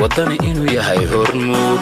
waddani inuu yahay hormuud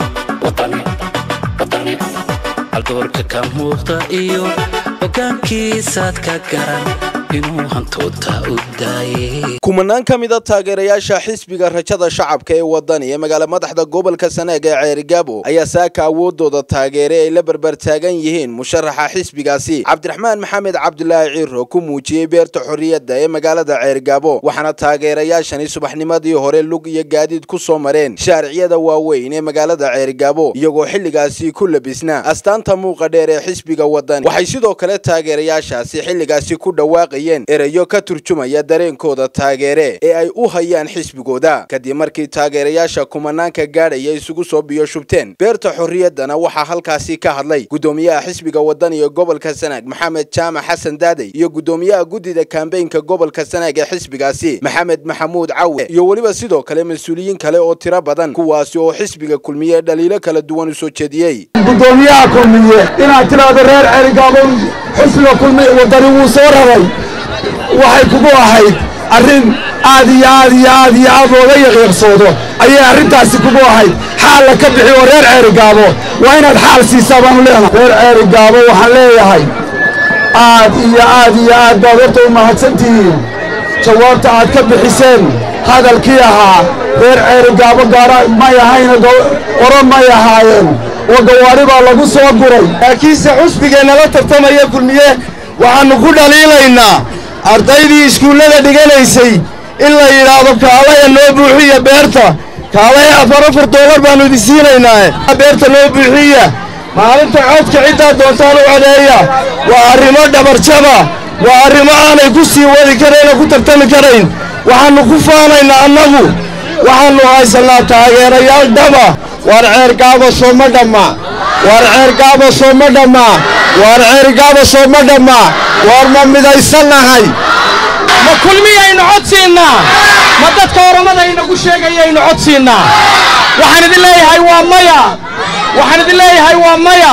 haldoorka ka muuqda iyo hoggaankiisaad ka garan inuu hantoodta u daayay kumanaan ka mida taageerayaasha xisbiga rajada shacabka ee wadani ee magaala madaxda gobolka sanaag ee ceerigaabo ayaa saaka awoodooda taageere ay la berber taagan yihiin musharaxa xisbigaasi cabdiraxmaan maxamed cabdulaahi ciiro ku muujiyey beerta xorriyadda ee magaalada ceerigaabo waxaana taageerayaashani subaxnimadii hore lug iyo gaadiid ku soo mareen shaariciyada waaweyn ee magaalada ceerigaabo iyagoo xilligaasi ku labisna astaanta muuqa dheer ee xisbiga wadani waxay sidoo kale taageerayaashaasi xilligaasi ku dhawaaqayeen erayo ka turjumaya dareenkooda taageere ee ay u hayaan xisbigooda kadib markii taageerayaasha kumanaanka gaadhaya isugu soo biyo shubteen beerta xorriyaddana waxaa halkaasi ka hadlay guddoomiyaha xisbiga wadani ee gobolka sanaag maxamed jaamac xasan daadey iyo guddoomiyaha guddida kambeynka gobolka sanaag ee xisbigaasi maxamed maxamuud cawe iyo weliba sidoo kale mas-uuliyiin kale oo tiro badan kuwaasi oo xisbiga kulmiye dhaliilo kala duwan u soo jeediyey gudoomiyaha kulmiye inaad tidhaahdo reer cerigaabon xisbiga kulmiye wadani wuu soo raray waxay kugu ahayd arrin aad iyo aad iyo aad iyo aad looga yaqiiqsoodo ayay arrintaasi kugu ahayd xaalla ka bixi oo reer ceerigaabo waa inaad xaal siisaa baanu leenahay reer ceerigaabo waxaan leeyahay aad iyo aad iyo aad baad horta u mahadsantihiin jawaabta aad ka bixiseen hadalkii ahaa reer ceerigaabo gaara may ahayna qoro may ahaayeen oo gawaari baa lagu soo guray laakiinse xusbigeenna la tartamaya kulmiye waxaannu ku dhaliilaynaa ardaydii iskuullada dhiganaysay in la yidhaahdo kaalaya noo buuxiya beerta kaalaya afar afar doolar baannu idin siinaynaae beerta noo buuxiya maalinta codka ciddaa doontaan u codeeya waa arrimo dhabarjaba waa arrimo aanay ku sii wadi karayn oo ku tartami karayn waxaannu ku faanaynaa annagu waxaannu haysannaa taageerayaal dhaba waar ceergaabo sooma dhamma waar ceergaabo sooma dhamma waar ceergaabo sooma dhamma waar ma midaysannahay ma kulmiyaynu codsiinnaa ma dadka oramada inagu sheegayaynu codsiinnaa waxaan idin leeyahay waa maya waxaan idin leeyahay waa maya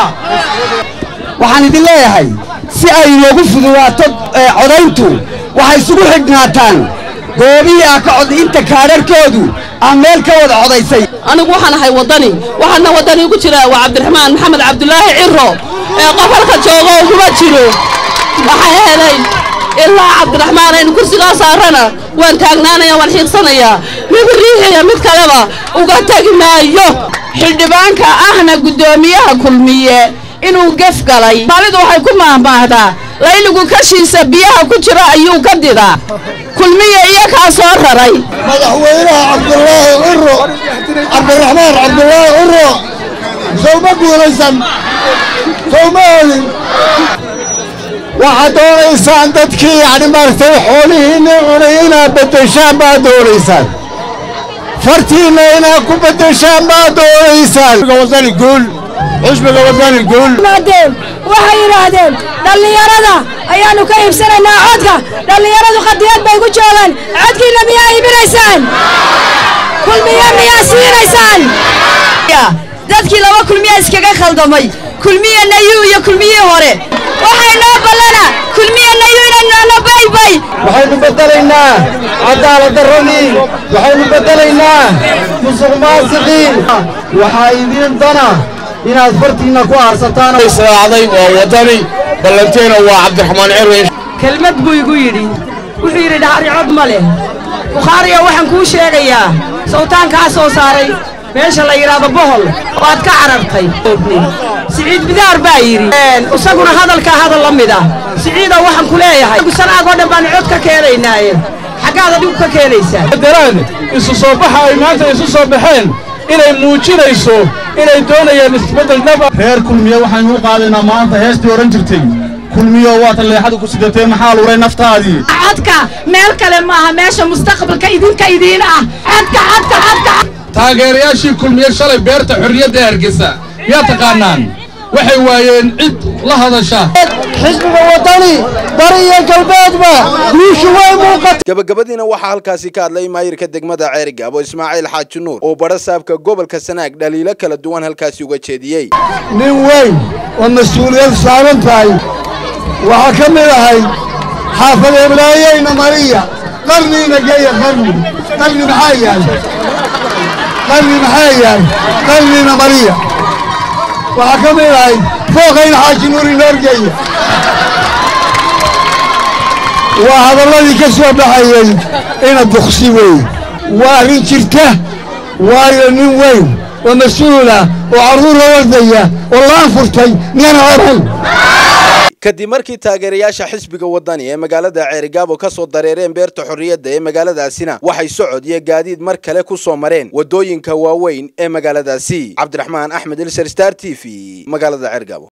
waxaan idin leeyahay si ay inoogu fududaato codayntu waxay isugu xidhnaataan goobihii ah ka cod inta kaadharkoodu aan meel ka wada codaysay anigu waxaan ahay waddani waxaana waddani ugu jira waa cabdiraxmaan maxamed cabdulaahi ciro ee qof halka joogo uguma jiro waxaa yeelay ilaa cabdiraxmaan aynu kursigaa saarana waan taagnaanaya waan xiiqsanayaa mid riixiya mid kaleba uga tegi maayo xildhibaanka ahna guddoomiyaha kulmiye inuu gef galay maalidu waxay ku maahmaahdaa layligu kashiisa biyaha ku jira ayuu ka didaa kulmiye iyakaa soo raray madaxweynaha cabdulaahi ciro cabdiraxmaan cabdulaahi ciro sowma guulaysan sowma helin waxaad doonaysaan dadkii yacni maaragtay xoolihiinna cunay inaad beddeshaan baad doonaysaan fartiinna inaad ku beddeshaan baad doonaysaan wadani guul xusbiga wadani guul waxay yidhaahdeen dhallinyarada ayaannu ka iibsanaynaa codka dhallinyaradu qadiyad bay ku joogaan codkiinna miyaa iibinaysaan kulmiye miyaa siinaysaan dadkii laba kulmiya iskaga khaldamay kulmiye nayu iyo kulmiyii hore waxay noo ballana kulmiye nayu inaynu baybay waxaynu beddelaynaa cadaaladdarradii waxaynu beddelaynaa musuq maasiqiin waxaa idiin dana inaad fartiinna ku aarsataan israacday waa waddani ballanteena waa cabdiraxmaan cirwe kelmad buu igu yidhi wuxuu yidhi dhahari cod ma leh bukhaariya waxaan kuu sheegayaa sawtaankaa soo saaray meesha la yidhaahdo bohol oo aad ka carartay siciid bidaar baa yidhi isaguna hadalkaa hadal la mid ah siciidow waxaan ku leeyahay sanaag oo dhan baanu cod ka keenaynaaye xaggaad adigu ka keenaysaa daraan isu soo baxa ay maanta isu soo baxeen inay muujinayso inay doonayaan isbeddel dhaba reer kulmiye waxaynu u qaadaynaa maanta heestii odhan jirtay kulmiyo waata leexada ku sidatee maxaa luray naftaadii codka meel kale maaha meesha mustaqbalka idinka idiin ah codka codka codka taageerayaashii kulmiye shalay beerta xorriyadda hargeysa yaa taqaanaan waxay waayeen cid la hadasha xisbiga wadani bari iyo galbeedba guushu way muuqata gabagabadiina waxaa halkaasi ka hadlay maayirka degmada ceerigaabo ismaaciil xaaji nuur oo badha saabka gobolka sanaag dhaliilo kala duwan halkaasi uga jeediyey nin weyn oo mas-uuliyad saaran tahay waxaa ka mid ahay xaafad ebraayeyna mariya qarniina geeya qarni qarni maxaa yahay qalbi maxaa yahay qalbina mariya waxaa ka mid ahayd fooqayna xaaji nuuri noorgeeya waa hadalladii ka soo baxayey ina duksi weeye waa arrin jirta waayo nin weyn oo mas-uula oo carruur la wardaya oo laan furtay miyana oran kadib markii taageerayaasha xisbiga wadani ee magaalada ceerigaabo ka soo dareereen beerta xorriyadda ee magaaladaasina waxay socod iyo gaadiid mar kale ku soo mareen waddooyinka waaweyn ee magaaladaasi cabdiraxmaan axmed ilser star t v magaalada ceerigaabo